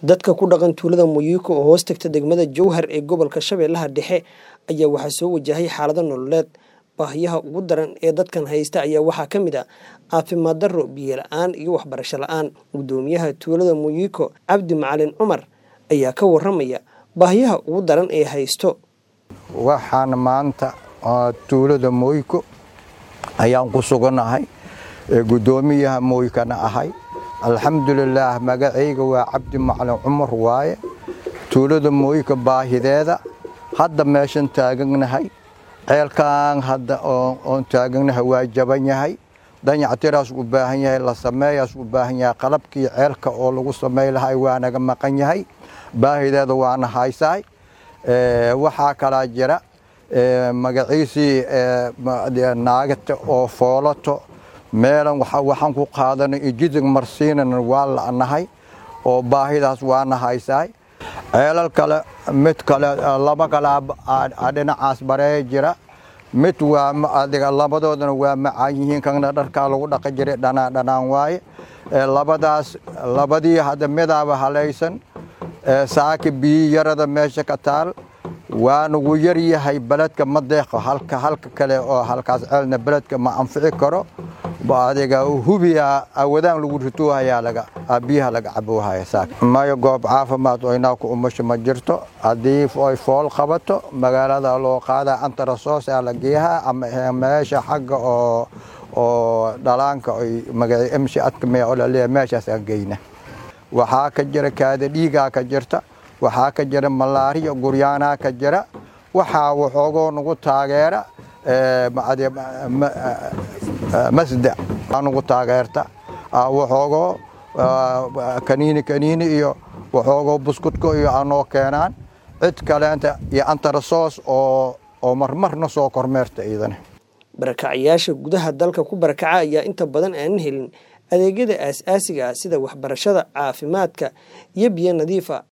dadka ku dhaqan tuulada Muyuko oo hoos tagta degmada Jowhar ee gobolka Shabeellaha Dhexe ayaa waxaa soo wajahay xaalado nololeed baahiyaha ugu daran ee dadkan haysta ayaa waxaa ka mid ah caafimaad darro biyo la-aan iyo waxbarasho la-aan gudoomiyaha tuulada Muyuko Cabdi Macalin Cumar ayaa ka waramaya baahiyaha ugu daran ee haysto waxaan maanta tuulada Muyuko ayaan ku suganahay gudoomiyaha Muyukana ahay alxamdulilaah magacayga waa cabdi macalin cumar waaye tuulada mooyinka baahideeda hadda meeshan taaganahay ceelkan hadda oon taaganahay waa jaban yahay danyactiraas u baahan yahay la sameeyaas u baahan yahay qalabkii ceelka oo lagu samey lahay waa naga maqan yahay baahideeda waana haysaay waxaa kalaa jira magaciisii naagata oo foolato meelan waxaan ku qaadanay ijidig marsiinana waa la'nahay oo baahidaas waana haysaay ceelal kale mid kale laba kale dhinacaas baree jira mid waa adiga labadoodana waa macaan yihiin kana dharkaa lagu dhaqi jiray dhanaan dhanaan waaye labadaas labadii hadda midaaba halaysan saaki biyi yarada meesha ka taal waanugu yar yahay beledka ma deeqo halka halka kale oo halkaas ceelna beledka ma anfici karo adiga hubiya awadaan lagu rituuhayaa laga biyaha laga caboohaya saak mayo goob caafimaad oo inaa ku umasho ma jirto haddii ay fool qabato magaalada loo qaadaa antarasoos aa la geeyaha ama meesha xagga oo oo dhalaanka ay magaci emshi adkamee oo laleeyahay meeshaas aan geyna waxaa ka jira kaada dhiigaa ka jirta waxaa ka jira malaariya guryaanaa ka jira waxaa waxoogoo nagu taageera masda anugu taageerta waxoogoo kaniini kaniini iyo waxoogoo buskudka iyo anoo keenaan cid kaleenta iyo antarasoos oo oo marmarna soo kormeerta iidane barakacayaasha gudaha dalka ku barakaca ayaa inta badan aanan helin adeegyada aas-aasiga ah sida waxbarashada caafimaadka iyo biyo nadiifa